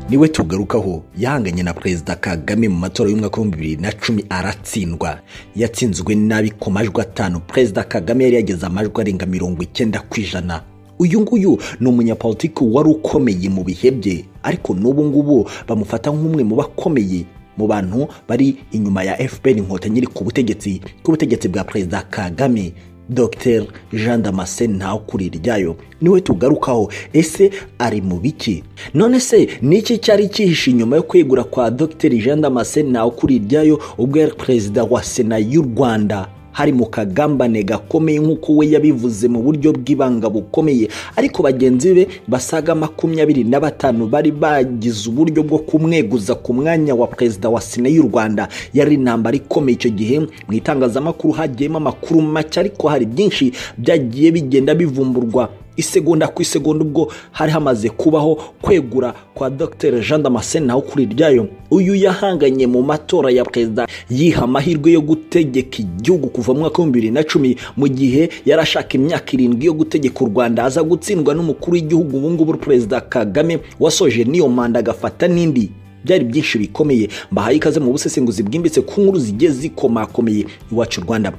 niwe tugarukaho yahanganye na perezida kagame mu matora y'umwaka w'ibihumbi bibiri na cumi aratsindwa yatsinzwe nabi ku majwi atanu perezida kagame yari yageze amajwi arenga mirongo icyenda ku ijana uyu nguyu ni umunyapolitiki wari ukomeye mu bihe bye ariko n'ubu ngubu bamufata nk'umwe mu bakomeye mu bantu bari inyuma ya fpr inkotanyi iri ku butegetsi bw'ubutegetsi bwa perezida kagame dr jean damascene ntawe ukuri ryayo niwe tugarukaho ese ari mu biki none se niki cyari cyihishe inyuma yo kwegura kwa dr jean damascene ntawe ukuri ryayo ubwo yari perezida wa sena y'u rwanda hari mu kagambane gakomeye nk'uko we yabivuze mu buryo bw'ibanga bukomeye ariko bagenzi be basaga makumyabiri na batanu bari bagize uburyo bwo kumweguza ku mwanya wa perezida wa sena y'u rwanda yari intambara ikomeye icyo gihe mu itangazamakuru hagiyemo amakuru make ariko hari byinshi byagiye bigenda bivumburwa isegonda ku isegonda ubwo hari hamaze kubaho kwegura kwa dr jean damascene naho kuri ryayo uyu yahanganye mu matora ya perezida yiha amahirwe yo gutegeka igihugu kuva mu mwaka w'ibihumbi bibiri na cumi mu gihe yari ashaka imyaka irindwi yo gutegeka u rwanda aza gutsindwa n'umukuru w'igihugu ubungubu perezida kagame wasoje n'iyo manda agafata n'indi byari byinshi bikomeye mbahaye ikaze mu busesenguzi bwimbitse ku nkuru zigiye zikomakomeye iwacu rwanda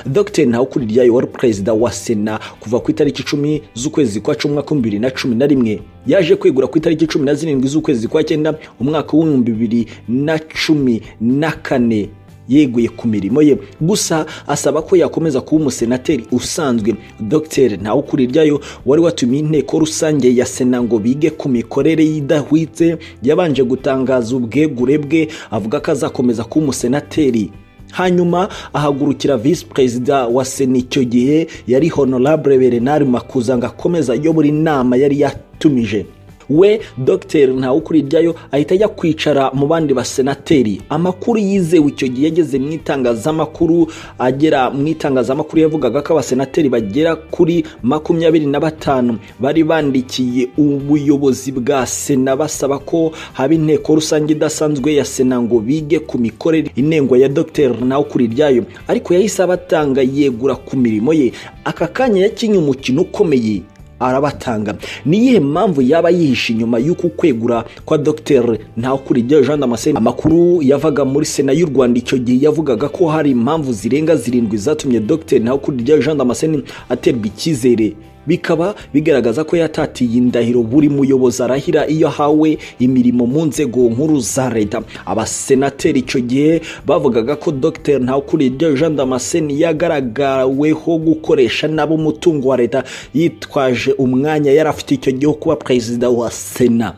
dr ntawukuriryayo wari perezida wa sena kuva ku itariki icumi z'ukwezi kwa cumi umwaka w'ibihumbi bibiri na cumi na rimwe yaje kwegura ku itariki cumi na zirindwi z'ukwezi kwa cyenda umwaka w'ibihumbi bibiri na cumi na kane yeguye ku mirimo ye gusa asaba ko yakomeza kuba umusenateri usanzwe dr ntawukuriryayo wari watumiye inteko rusange ya sena ngo bige ku mikorere y'idahwitse yabanje gutangaza ubwegure bwe avuga ko azakomeza kuba umusenateri hanyuma ahagurukira visi perezida wa sena icyo gihe yari honorable berenari makuza ngo akomeze ayobora inama yari yatumije we dr ntawukuriryayo ahita ajya kwicara mu bandi basenateri amakuru yizewe icyo gihe yageze mu itangazamakuru agera mu itangazamakuru yavugaga ko abasenateri bagera kuri makumyabiri na batanu bari bandikiye ubuyobozi bwa sena basaba ko haba inteko rusange idasanzwe ya sena ngo bige ku mikorere intego ya dr ntawukuriryayo ariko yahise abatanga yegura ku mirimo ye aka kanya yakinnye umukino ukomeye arabatanga ni iyihe mpamvu yaba yihishe inyuma y'uku kwegura kwa dr ntakurigya jean damascene amakuru yavaga muri sena y'u rwanda icyo gihe yavugaga ko hari impamvu zirenga zirindwi zatumye dr ntakurigya jean damascene aterwa icyizere bikaba bigaragaza ko yatatiye indahiro buri muyobozi arahira iyo ahawe imirimo mu nzego nkuru za leta abasenateri icyo gihe bavugaga ko dr ntakuriryo jean damascene yagaragaweho gukoresha nabo umutungo wa leta yitwaje umwanya yari afite icyo gihe wo kuba perezida wa sena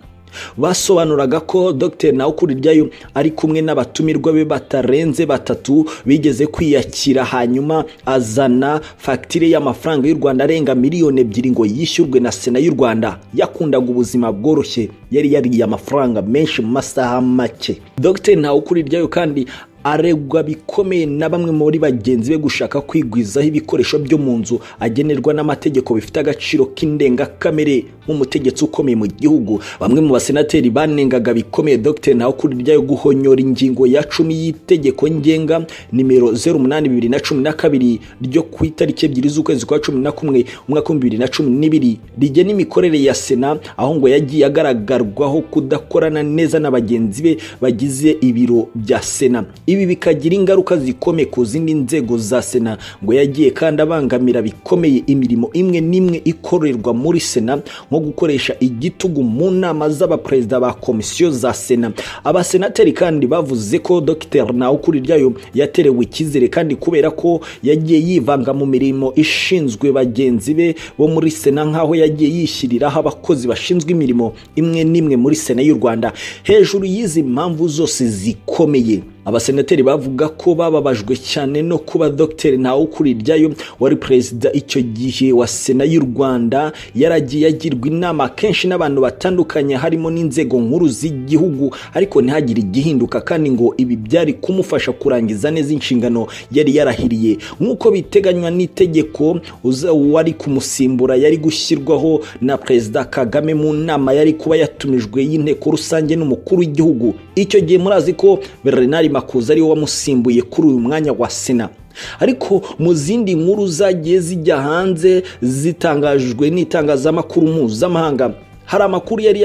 basobanuraga ko dr ntawukuriryayo ari kumwe n'abatumirwa be batarenze batatu bigeze kwiyakira hanyuma azana fagitire y'amafaranga y'u rwanda arenga miliyoni ebyiri ngo yishyurwe na sena y'u rwanda yakundaga ubuzima bworoshye yari yariye amafaranga menshi mu masaha make dr ntawukuriryayo kandi aregwa bikomeye na bamwe muri bagenzi be gushaka kwigwizaho ibikoresho byo mu nzu agenerwa n'amategeko bifite agaciro k'indengakamere nk'umutegetsi ukomeye mu gihugu bamwe mu basenateri banengaga bikomeye dr ntawukurirya yo guhonyora ingingo ya cumi y'itegeko ngenga nimero zeru umunani bibiri na cumi na kabiri ryo ku itariki ebyiri z'ukwezi kwa cumi na kumwe umwaka w'ibihumbi bibiri na cumi n'ibiri rigena imikorere ya sena aho ngo yagiye agaragarwaho kudakorana neza na bagenzi be bagize ibiro bya sena ibi bikagira ingaruka zikomeye ku zindi nzego za sena ngo yagiye kandi abangamira bikomeye imirimo imwe n'imwe ikorerwa muri sena nko gukoresha igitugu mu nama z'abaperezida ba komisiyo za sena abasenateri kandi bavuze ko dr ntawukuriryayo yaterewe icyizere kandi kubera ko yagiye yivanga mu mirimo ishinzwe bagenzi be bo muri sena nk'aho yagiye yishyiriraho abakozi bashinzwe imirimo imwe n'imwe muri sena y'u rwanda hejuru y'izi mpamvu zose zikomeye abasenateri bavuga ko bababajwe cyane no kuba dr ntawukuriryayo wari perezida icyo gihe wa sena y'u rwanda yaragiye agirwa inama kenshi n'abantu batandukanye harimo n'inzego nkuru z'igihugu ariko ntihagire igihinduka kandi ngo ibi byari kumufasha kurangiza neza inshingano yari yarahiriye nk'uko biteganywa n'itegeko wari kumusimbura yari gushyirwaho na perezida kagame mu nama yari kuba yatumijwe y'inteko rusange n'umukuru w'igihugu icyo gihe murazi ko bernard makuza ariwe wamusimbuye kuri uyu mwanya wa sena ariko mu zindi nkuru zagiye zijya hanze zitangajwe n'itangazamakuru mpuzamahanga hari amakuru yari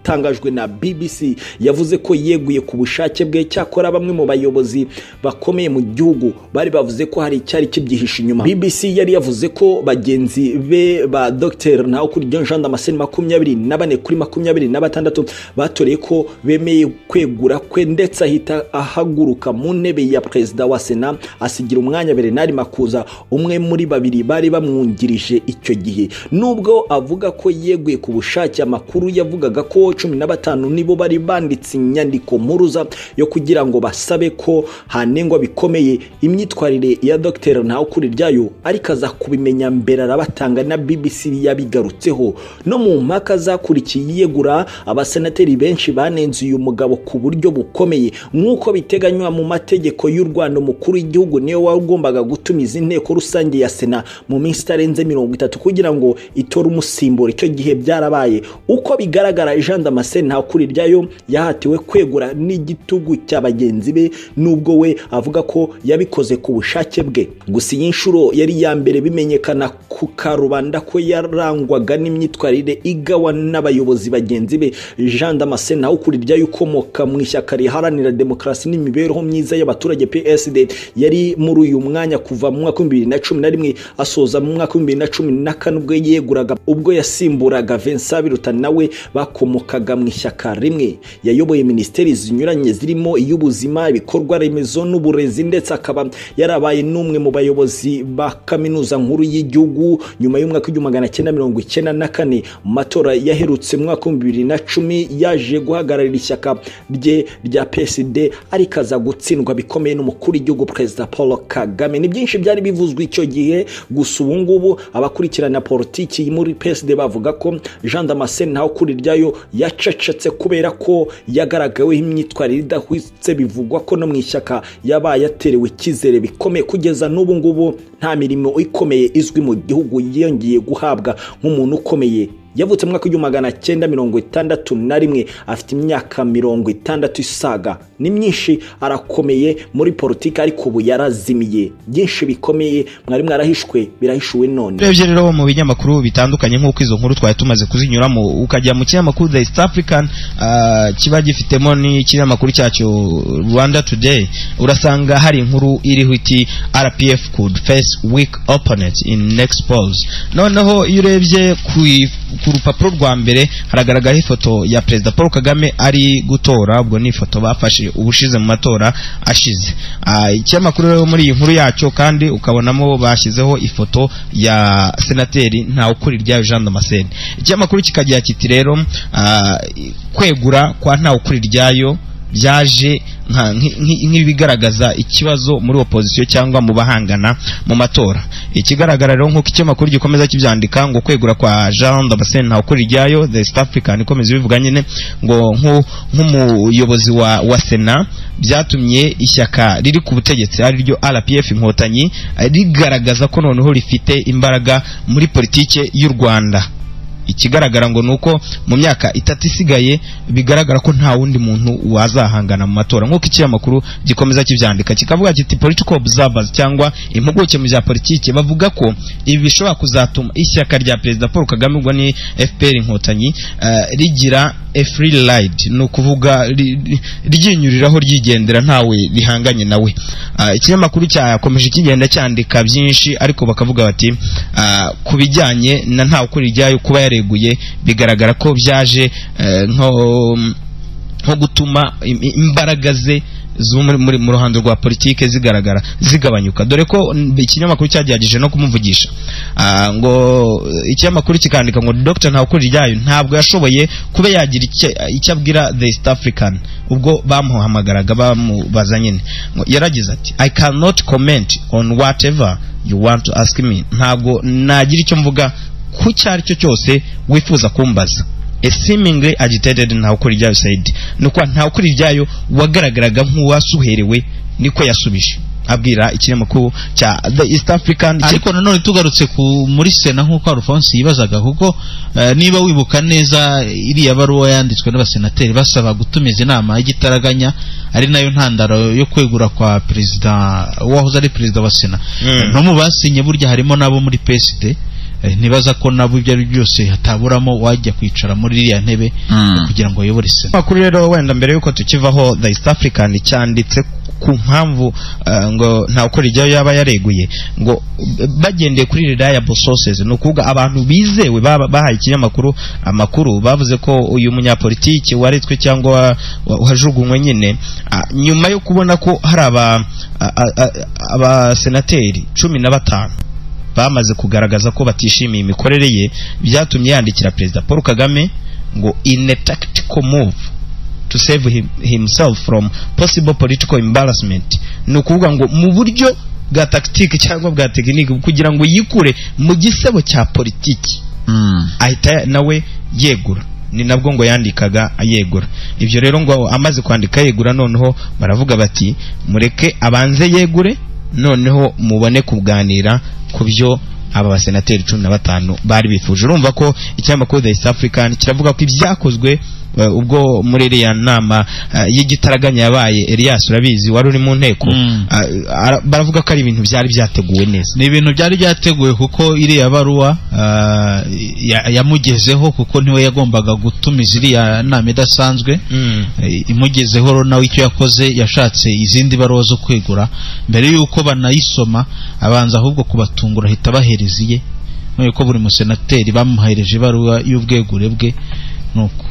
itangajwe na bbc yavuze ko yeguye ku bushake bwe cyakora bamwe mu bayobozi bakomeye mu gihugu bari bavuze ko hari icyari kibyihishe inyuma bbc yari yavuze ko bagenzi be ba dr ntawukuryo jean damascene makumyabiri na bane kuri makumyabiri na batandatu batoreye ko bemeye kwegura kwe ndetse ahita ahaguruka mu ntebe ya perezida wa sena asigira umwanya bernard makuza umwe muri babiri bari bamwungirije icyo gihe nubwo avuga ko yeguye ku bushake amakuru yavugaga ko cumi na batanu nibo bari banditse inyandiko mpuruza yo kugira ngo basabe ko hanengwa bikomeye imyitwarire ya dr ntawukuri ryayo ariko aza kubimenya mbere arabatanga na bbc yabigarutseho no mu mpaka zakurikiye yegura abasenateri benshi banenze uyu mugabo ku buryo bukomeye nk'uko biteganywa mu mategeko y'u rwanda umukuru w'igihugu niwe wagombaga gutumiza inteko rusange ya sena mu minsi itarenze mirongo itatu kugira ngo itore umusimbura icyo gihe byarabaye uko bigaragara jean damascene nta kuri ryayo yahatiwe kwegura n'igitugu cya bagenzi be nubwo we avuga ko yabikoze ku bushake bwe gusa iyi nshuro yari ya mbere bimenyekana ku karubanda ko yarangwaga n'imyitwarire igawa n'abayobozi bagenzi be jean damascene nta kuri ryayo ukomoka mu ishyaka riharanira demokarasi n'imibereho myiza y'abaturage psd yari muri uyu mwanya kuva mu mwaka w'ibihumbi bibiri na cumi na rimwe asoza mu mwaka w'ibihumbi bibiri na cumi na kane ubwo yeguraga ubwo yasimburaga Vincent biruta nawe bakomokaga mu ishyaka rimwe yayoboye minisiteri zinyuranye zirimo iy'ubuzima ibikorwa remezo n'uburezi ndetse akaba yarabaye n'umwe mu bayobozi ba kaminuza nkuru y'igihugu nyuma y'umwaka w'igihumbi magana cyenda mirongo icyenda na kane mu matora yaherutse mu mwaka w'ibihumbi bibiri na cumi yaje guhagararira ishyaka rye rya psd ariko aza gutsindwa bikomeye n'umukuru w'igihugu perezida paul kagame ni byinshi byari bivuzwe icyo gihe gusa ubu ngubu abakurikirana politiki muri psd bavuga ko jean damascene ntawe kuri ryayo yacecetse kubera ko yagaragaweho imyitwarire idahwitse bivugwa ko no mu ishyaka yaba yaterewe icyizere bikomeye kugeza n'ubu ngubu nta mirimo ikomeye izwi mu gihugu yiyongeye guhabwa nk'umuntu ukomeye yavutse mu mwaka w'igihumbi magana cyenda mirongo itandatu na rimwe afite imyaka mirongo itandatu isaga ni myinshi arakomeye muri politiki ariko ubu yarazimiye byinshi bikomeye mwari mwarahishwe birahishuwe none urebye rero mu binyamakuru bitandukanye nk'uko izo nkuru twari tumaze kuzinyuramo ukajya mu kinyamakuru the east african uh, kiba gifitemo n'ikinyamakuru cyacyo rwanda today urasanga hari inkuru iriho iti rpf could face weak opponent in next polls noneho iyo urebye ku ku rupapuro rwa mbere haragaragaraho ifoto ya perezida paul kagame ari gutora ubwo ni ifoto bafashe ubushize mu matora ashize ikinyamakuru rero muri iyi nkuru yacyo kandi ukabonamo bashyizeho ifoto ya senateri ntawukuri ryayo jean damascene ikinyamakuru kikagira kiti rero kwegura kwa ntawukuri ryayo byaje nk'ibigaragaza ikibazo muri opozisiyo cyangwa mu bahangana mu matora ikigaragara rero nk'uko ikinyamakuru gikomeza kibyandika ngo kwegura kwa jean damascene ntawukuri ryayo the east african ikomeza ibivuga nyine ngo nk'umuyobozi wa, wa sena byatumye ishyaka riri ku butegetsi ari ryo rpf inkotanyi rigaragaza ko noneho rifite imbaraga muri politike y'u rwanda ikigaragara ngo ni uko mu myaka itatu isigaye bigaragara ko nta wundi muntu wazahangana mu matora nk'uko ikinyamakuru gikomeza kibyandika kikavuga kiti political observers cyangwa impuguke mu bya politiki bavuga ko ibi bishobora kuzatuma ishyaka rya perezida paul kagame ubwo ni fpr inkotanyi uh, rigira a free ride ni ukuvuga ryinyuriraho ryigendera ntawe rihanganye nawe uh, ikinyamakuru cyakomeje kigenda cyandika byinshi ariko bakavuga bati uh, ku bijyanye na ntawe ukuri ryayo kuba yari yareguye bigaragara ko byaje nko gutuma imbaraga ze zo muri mu ruhando rwa politike zigaragara zigabanyuka dore ko ikinyamakuru cyagerageje no kumuvugisha ngo ikinyamakuru kikandika ngo dr ntakuri ryayo ntabwo yashoboye kuba yagira icyo abwira the east african ubwo bamuhamagaraga bamubaza nyine yaragize ati i cannot comment on whatever you want to ask me ntabwo nagira icyo mvuga ku icyo ari cyo cyose wifuza kumbaza esimingire agitededi ntawe ukora ibyayo sayidi ni ukuba ntawe ukora ibyayo wagaragaraga nk'uwasuherewe niko yasubije abwira ikinyamakuru cya the east african ariko nanone tugarutse muri sena nk'uko alphonse yibazaga kuko niba wibuka neza iriya baruwa yanditswe n'abasenateri basaba gutumiza inama y'igitaraganya ari nayo ntandaro yo kwegura kwa perezida wahoze ari perezida wa sena no mu basinye burya harimo n'abo muri peside eh, ntibaza ko nabo ibyo ari byo byose hataburamo wajya kwicara muri iriya ntebe Mm. kugira ngo ayobore sena makuru rero wenda mbere yuko tukivaho the east african cyanditse ku mpamvu eh, ngo nta ukora ijyayo yaba yareguye ngo eh, bagendeye kuri reliable sources ni ukuvuga abantu bizewe baba- bahaye ikinyamakuru amakuru bavuze ko uyu munyapolitiki waretswe cyangwa wa- wa- wajugunywe nyine ah, nyuma yo kubona ko hari aba- a- a- a- abasenateri cumi na batanu bamaze kugaragaza ko batishimiye imikorere ye byatumye yandikira perezida paul kagame ngo in a tactical move to save him, himself from possible political embarrassment ni ukuvuga ngo mu buryo bwa tactique cyangwa bwa tekinike kugira ngo yikure mu gisebo cya politiki Mm. ahita nawe yegura ni nabwo ngo yandikaga yegura ibyo rero ngo amaze kwandika yegura noneho baravuga bati mureke abanze yegure noneho mubone kuganira ku byo aba basenateri cumi na batanu bari bifuje urumva ko ikinyamakuru the east african kiravuga ko ibyakozwe eh, ubwo muri iriya nama eh, y'igitaraganya yabaye elias urabizi wari uri mu nteko Mm. ah, ara- baravuga ko ari ibintu byari byateguwe neza ni ibintu byari byateguwe kuko iriya baruwa ah, ya- yamugezeho kuko niwe yagombaga gutumiza iriya nama idasanzwe Eh, imugezeho rero nawe icyo yakoze yashatse izindi baruwa zo kwegura mbere y'uko banayisoma abanza ahubwo kubatungura ahita abahereza iye none ko buri musenateri bamuhereje ibaruwa y'ubwegure bwe nuko